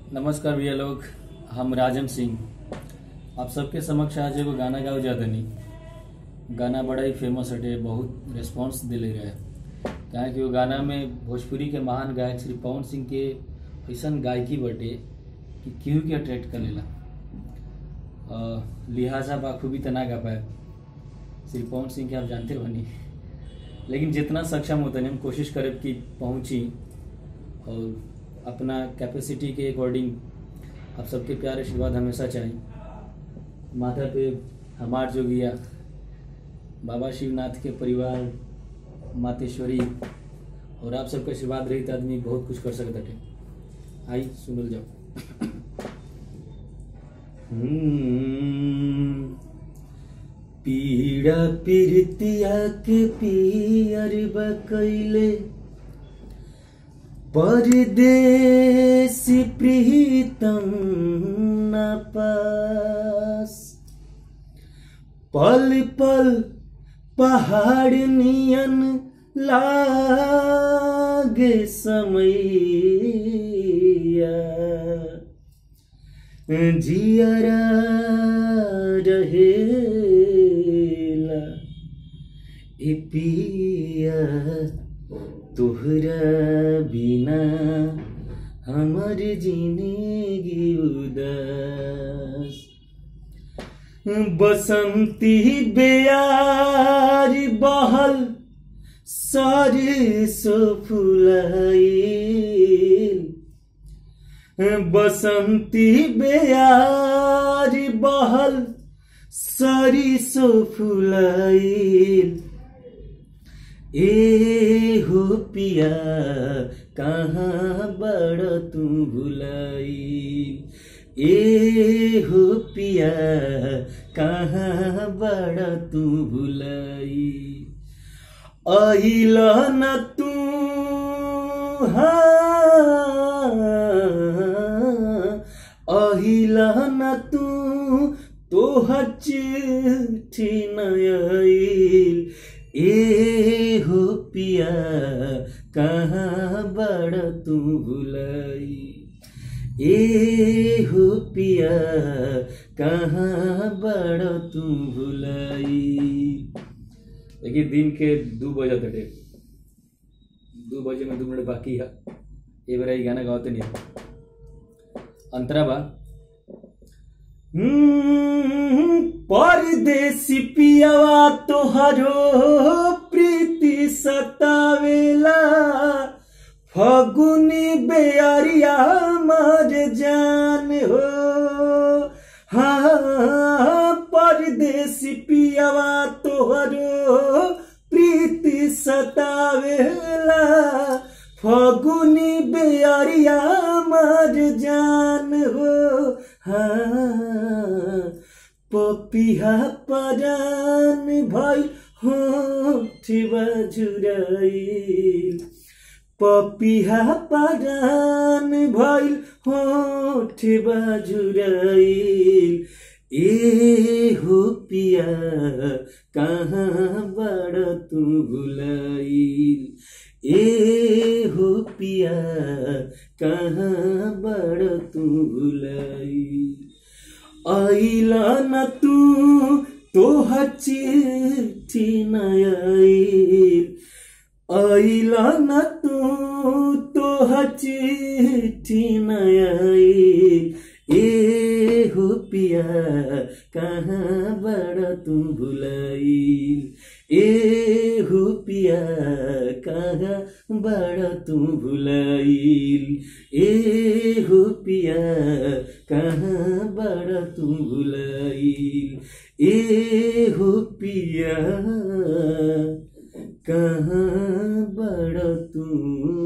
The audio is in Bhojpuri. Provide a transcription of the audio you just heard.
नमस्कार भैया लोग हम राजन सिंह आप सबके समक्ष आज एगो गाना गाओ जातनी गाना बड़ा ही फेमस हटे बहुत रिस्पांस दिले रहे काहे कि वो गाना में भोजपुरी के महान गायक श्री पवन सिंह के ऐसन गायकी बटे कि केहू के अट्रैक्ट कर लेला अ, लिहाजा बाखूबी तना गा पाए श्री पवन सिंह के आप जानते बनी लेकिन जितना सक्षम होता हम कोशिश करब कि पहुंची और अपना कैपेसिटी के अकॉर्डिंग आप सबके प्यार आशीर्वाद हमेशा चाहिए माथा पे हमार जोगिया बाबा शिवनाथ के परिवार मातेश्वरी और आप सबका आशीर्वाद रही तो आदमी बहुत कुछ कर सकता है आई सुनल जाओ हम्म, पीड़ा पीरतिया के पियर बकैले परदेसी प्रीतम न पास पल पल पहाड़ नियन लागे समैया जियरा रहेला ए पिया तोहरा बिना हमर जिंदगी उदास बसंती बेयार बहल सरसो फुलाइल बसंती बेयार बहल सरिसो फुलाइल ए हो पिया कहाँ बड़ तू भुलाई ए हो पिया कहाँ बड़ तू भुलाई अहिल न तू अहिल न तू तोहर चिट्ठी नयल ए हो पिया कहाँ बड़ तू भुलाई ए हो पिया कहाँ बड़ तू भुलाई देखिए दिन के दू बजे तटे दू बजे में दू मिनट बाकी है ये बार ये गाना गाते नहीं अंतरा बा हम्म, परदेसी पियावा तोहरो प्रीति सतावेला फगुनी बेअरिया मर जान हो हाँ परदेसी पियावा तोहरो प्रीति सतावेला फगुनी बेअरिया मर जान हो हाँ पपिहा परान भई होठ बजुराइल पपिहा परान भइल होठ बजुराइल ए हो पिया कहाँ बड़ तू भुलाइल ए हो पिया कहाँ बड़ तू भुलाइल आइला न तू तोहर चिट्ठी न आइल आइला न तू तोहर चिट्ठी न आइल ए हो पिया कहाँ बड़ तू भुलाइल ए हो पिया कहाँ बड़ तू भुलाइल ए हो पिया कहाँ बड़ तू भुलाइल ए हो पिया कहाँ बड़ तू